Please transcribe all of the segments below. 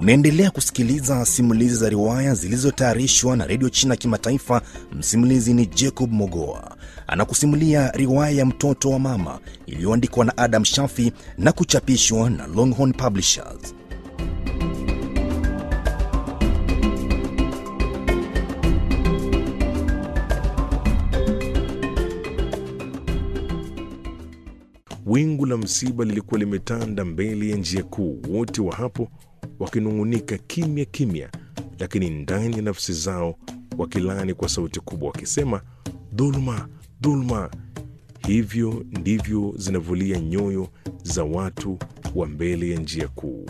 Unaendelea kusikiliza simulizi za riwaya zilizotayarishwa na redio China Kimataifa. Msimulizi ni Jacob Mogoa, anakusimulia riwaya ya mtoto wa mama iliyoandikwa na Adam Shafi na kuchapishwa na Longhorn Publishers. Wingu la msiba lilikuwa limetanda mbele ya njia kuu, wote wa hapo wakinung'unika kimya kimya, lakini ndani ya nafsi zao wakilani kwa sauti kubwa, wakisema dhuluma, dhuluma. Hivyo ndivyo zinavulia nyoyo za watu wa mbele ya njia kuu.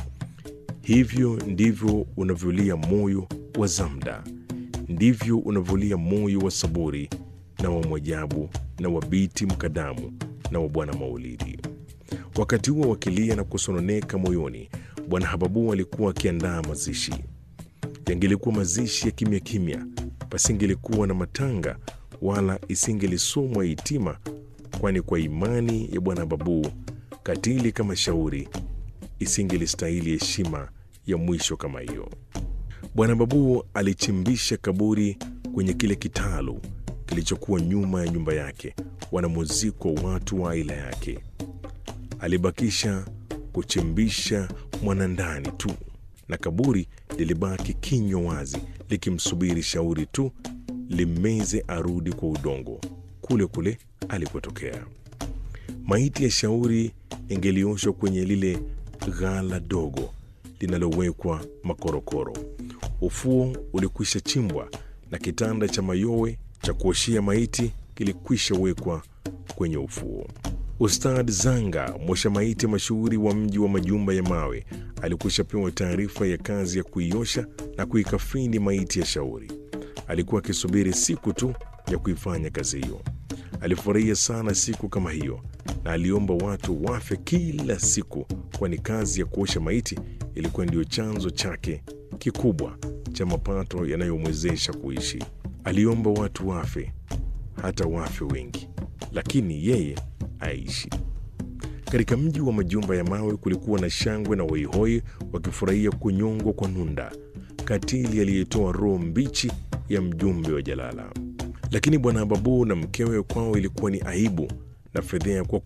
Hivyo ndivyo unavyolia moyo wa Zamda, ndivyo unavyolia moyo wa Saburi na wa Mwajabu na wa Biti Mkadamu na wa Bwana Maulidi. Wakati huo wakilia na kusononeka moyoni, Bwana Hababu alikuwa akiandaa mazishi. Yangelikuwa mazishi ya kimya kimya, pasingelikuwa na matanga wala isingelisomwa hitima, kwani kwa imani ya Bwana Hababu, katili kama shauri isingelistahili heshima ya mwisho kama hiyo. Bwana Babu alichimbisha kaburi kwenye kile kitalu kilichokuwa nyuma ya nyumba yake wanamuzikwa watu wa aila yake. Alibakisha kuchimbisha mwanandani tu, na kaburi lilibaki kinywa wazi likimsubiri shauri tu limeze arudi kwa udongo kule kule alikotokea. Maiti ya shauri ingelioshwa kwenye lile ghala dogo linalowekwa makorokoro. Ufuo ulikwisha chimbwa na kitanda cha mayowe cha kuoshia maiti kilikwisha wekwa kwenye ufuo. Ustad Zanga, mwosha maiti mashuhuri wa mji wa majumba ya mawe, alikwisha pewa taarifa ya kazi ya kuiosha na kuikafini maiti ya shauri. Alikuwa akisubiri siku tu ya kuifanya kazi hiyo. Alifurahia sana siku kama hiyo na aliomba watu wafe kila siku, kwani kazi ya kuosha maiti ilikuwa ndiyo chanzo chake kikubwa cha mapato yanayomwezesha kuishi. Aliomba watu wafe, hata wafe wengi, lakini yeye aishi. Katika mji wa majumba ya mawe kulikuwa na shangwe na hoihoi wakifurahia kunyongwa kwa Nunda, katili aliyetoa roho mbichi ya mjumbe wa Jalala. Lakini bwana Babu na mkewe kwao ilikuwa ni aibu na fedhea kwa